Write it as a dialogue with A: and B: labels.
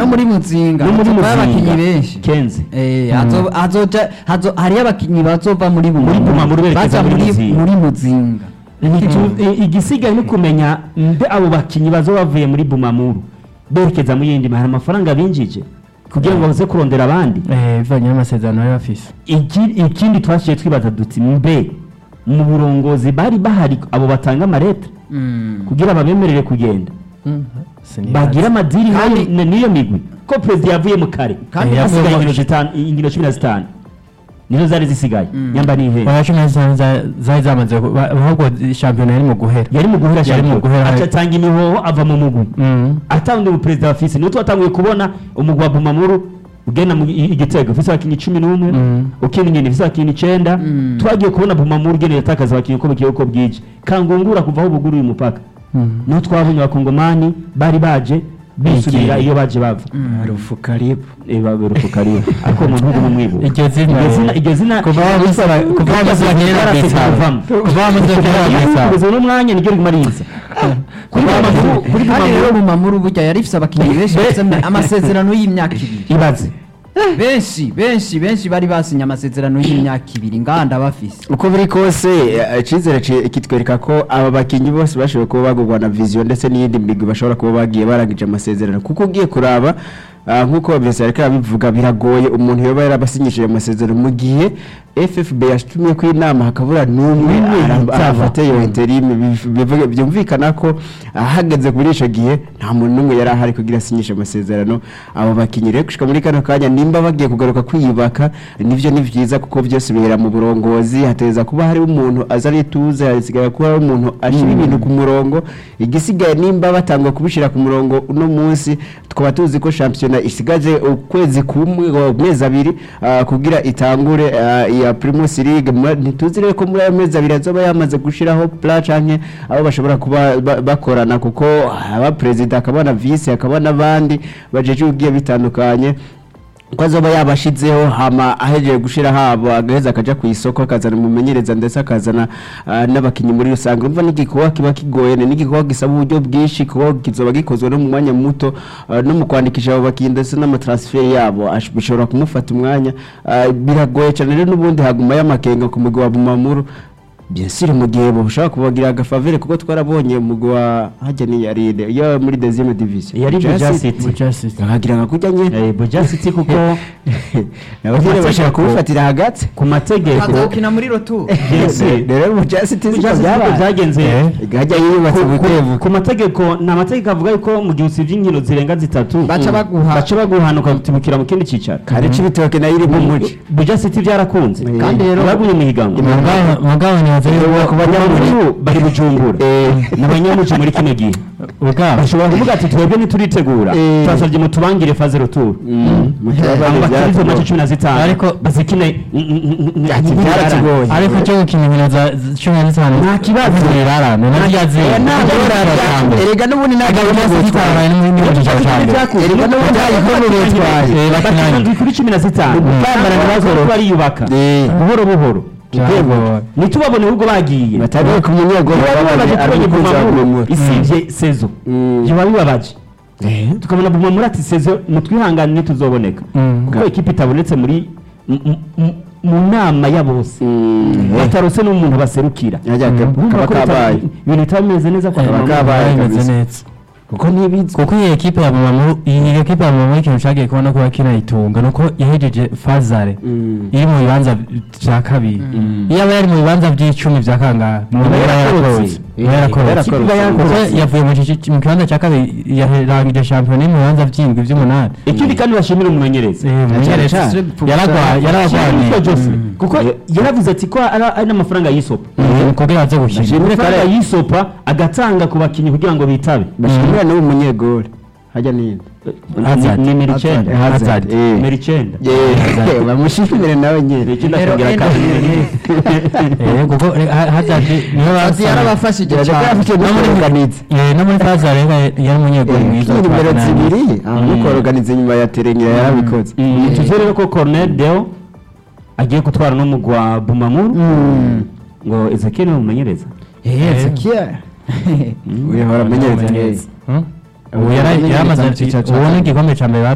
A: no muri muzinga
B: no muri
A: hazovayo abakinyi
B: muzinga
A: benshi
B: kenze
A: Eh, hazo- hazoja hazo hariyo abakinyi bazova muri
B: Muri Bumamuru berekeza
A: baza
B: muri
A: muri
B: Muzinga.
A: muri muzinga
B: Igitu- i- igisigaye ni kumenya mbe abo bakinyi bazo bavuye muri bumamuru berekeza mu yindi hari amafaranga binjije kugira ngo baze kurondera abandi
C: Eh, bivanye n'amasezerano bari bafise
B: Iki- ikindi twashiye twibaza duti mbe mu burongozi bari bahari abo batanga amareta kugira babemerere kugenda
C: Sinibaza.
B: bagira amadiri
A: Kandi-
B: nayo- na- n'iyo migwi ko perezida yavuye mu kare
A: Kandi
C: Eh,
B: hasigaye
C: yavuye mu-
B: inkino zitanu- inkino cumi na zitanu nizo zari zisigaye nyamba n'ihera
C: Oya, cumi na zitanu za- zari zamaze ku- ba- ahubwo shampiyona yari mu guhera
B: yari mu guhera
C: Yari mu
B: shampiyona
C: guhera.
B: acatanga imihoho ava mu mugwi
C: Mm.
B: atanga umuperezida wa fisi niwe twatanguye kubona umugwi wa bumamuru ugenda mu i- igitego ufise abakinnyi cumi n'umwe
C: Mm.
B: ukina inyoni ufise abakinnyi icenda
A: Mm.
B: twagiye kubona bumamuru ugenda yatakaza abakinnyi uko bugiye uko bwije kangungura kuva aho buguruye umupaka
C: Mm.
B: niho twabonye abakongomani bari baje bisubira
C: Igihe.
B: iyo baje bava
D: rufu karibu
B: baberuka karibu ariko umuntu ntugu mumwibuka
C: iryo zina
B: iryo zina iryo zina
C: kuva wamusaba kuva wamusaba kera
B: Yarasize
C: bisaba
B: kuvamo.
C: kuva wamusaba kera bisaba
B: kugeza uno mwanya niryo riguma riza kuri bumamuru kuri
A: kandi rero
B: bumamuru
A: bumamuru burya yari ifise abakinyi benshi bafise amasezerano y'imyaka ibiri
B: ibaze
A: benshi benshi benshi bari basinye amasezerano y'imyaka ibiri nganda bafise
D: uko biri kose eh, icyizere ci- kitwereka ko aba bakinnyi bose bashoboye kuba bagurwa na viziyo ndetse n'iyindi migwi bashobora kuba bagiye barangije amasezerano kuko ugiye kuraba ah, nk'uko Vincent ariko arabivuga biragoye umuntu yoba yarabasinyishije amasezerano mu gihe FFB yashtumye ku inama hakabura n'umwe
B: N'umwe
D: ara-
B: yitaba.
D: arafata iyo interime biv- bivuga- byumvikana ko ahageze kuri icyo gihe nta muntu n'umwe yari ahari kugira asinyishe amasezerano abo bakinnyi rero gushika muri kano kanya nimba bagiye kugaruka kwiyubaka nivyo ni vyiza kuko byose bihera mu burongozi hateza kuba hari umuntu aza ari tuze hasigaye kuba hari umuntu ashyira ibintu ku murongo igisigaye nimba batangwa kubishira ku murongo uno munsi twaba tuzi ko shampiyona isigaje ukwezi kumwe o, amezi abiri ah, kugira itangure ah, iya Primus League Mwa- ntituzi rero ko muri ayo mezi abiri azoba yamaze gushiraho plan canke abo bashobora kuba ba- bakorana kuko aba perezida akaba na vice akaba n'abandi bajeje ugiye bitandukanye ko azoba yabashizeho hama ahejeje gushira habo agaheza akaja ku isoko akazana umumenyereza ndetse akazana ah, n'abakinyi muri rusange urumva n'igikorwa kiba kigoye ni n'igikorwa gisaba uburyo bwinshi kuko kizoba gikozwe no mu mwanya muto ah, no mu kwandikisha abo bakinyi ndetse n'amatransfer yabo ash- bishobora kumufata umwanya Ah, biragoye cyane rero n'ubundi haguma y'amakenga ku mugwi wa Bumamuru bien sûr mu gihe bashobora kubagira agafavere kuko twarabonye umugwi wa hajya ni yaride yo muri deuxième division
B: Yari
D: Buja
B: Buja
D: City.
B: City.
C: Buja City.
D: bakagira nka kujya nyine
B: Eh, Buja City kuko
D: nabo nyine bashaka kubifatira hagati
B: ku mategeko
A: bazokina muri rotu
B: Yes.
D: rero mu Chelsea tizi
B: Buja
D: ko
B: City uko
D: byabaye
B: byagenze
D: igahajya yiyubatse
B: ku- ku-
D: bukebuke
B: ku mategeko ni amategeko avuga yuko mu gihe usibye inkino zirenga zitatu
A: Baca baguha-
B: baca baguhana ukatibukira mu kindi cyicaro
D: kare c'ibitoke nayo iri mu muci
B: Buja City byarakunze
D: Eh.
A: Kandi rero-
B: baguye mu higanwa
C: Mugabo- mugabo ntibaze yuko
B: ku banyamujyi bari bujumbura n'abanyamujyi muri kino gihe
C: ubwabo
B: bashobora kuvuga ati twebwe ntituritegura
D: Eh.
B: turasabye mutubangire faze ruturu
D: mu kibazo
B: abo bakiri izo mace cumi na zitanu
C: Ariko-
B: bazikine
D: Ati byaratugoye.
C: ariko cyo gukina inkino za z- cumi na zitanu
B: Nta kibazo.
C: irarane naryo azira
D: erega n'ubundi ntabwo
C: zitarabaye no muri mirongo itatu cyane
D: erega n'ubundi ntabwo bitwaye
B: bakina kuri cumi na zitanu
D: Gutambara ntibazorohe.
B: bariyubaka
D: Eh.
B: buhoro buhoro
C: Byagoye.
B: ntitubabone ahubwo bagiye
D: batagiye ku munyego
B: biba bibabaje tubonye
D: arabikuza
B: bumamuru
D: kumemura
B: isibye sezo
D: Mm.
B: biba bibabaje tukabona bumamuru ati sezo mutwihangane ntituzoboneka
C: Mm.
B: kuko ekipa itabonetse muri m- m- m- mu nama ya bose batarose n'umuntu baserukira
D: yajyaga
B: Urumva
D: kaba
B: ko bitaba-
D: kabaye
B: ibintu bitaba bimeze neza kwa
D: Kaba
B: Bumamuru.
D: kabaye
C: bimeze
D: kabisa.
C: neza
D: kuko ntibizwi
C: kuko iyi ekipe ya Bumamuru iyi ekipe ya Bumamuru ikintu cyagiye kubona ko kinayitunga nuko yahejeje fazare
D: Mm.
C: iri mu bibanza bya kabiri iyo aba yari mu bibanza by'icumi bya kangahe umuntu
B: Iba
C: yaba
B: yarakorotse.
C: yarakorotse
D: Eh,
C: iba yarakorotse
D: yarakorotse.
C: Iba yarakorotse. kuko yavuye mu gice- mu kibanza cya kabiri yarangije shampiyona iri mu bibanza by'indwi by'umunani
B: ikindi kandi bashimira umumenyereza
C: Eh, umumenyereza
D: cyane.
C: yaragwa- yaragwaniye
B: Yitwa Jose. kuko yaravuze ati ko ari ari n'amafaranga yisopa
C: Mm, kugira aze gukina
D: Bashimire
B: amafaranga
D: kare
B: yisopa agatanga ku bakinnyi kugira ngo bitabe
D: bashimira n'uwo munyegori hajya ninde
C: Hazard.
B: ni nimero icyenda
D: Hazard.
C: Hazard.
D: Eh.
B: nimero icyenda
D: Yeah, bamushimire nawe
B: nimero
D: nyine
B: icyenda
A: Nimero
B: akongera
A: enda.
B: kabiri
C: Eh, kuko eh, Ha- Hazard niyo
A: ati
C: basanga
A: yarabafashije
D: Yajya
A: cyane
D: afite n'umuganizi
C: Eh, no muri fazare yari umunyegoli mwiza
D: kuri nimero
C: twakinanye.
D: zibiri nuko organize nyuma ya terengera yarabikoze
B: tuzi rero ko Cornel Deo agiye gutwara n'umugwi wa Bumamuru ngo Ezekiel ni umumenyereza
A: Ezekiel
D: uyahora amenyereza neza
C: Hmm? ubu yari- yaramaze ubu ni igikombe cya mbere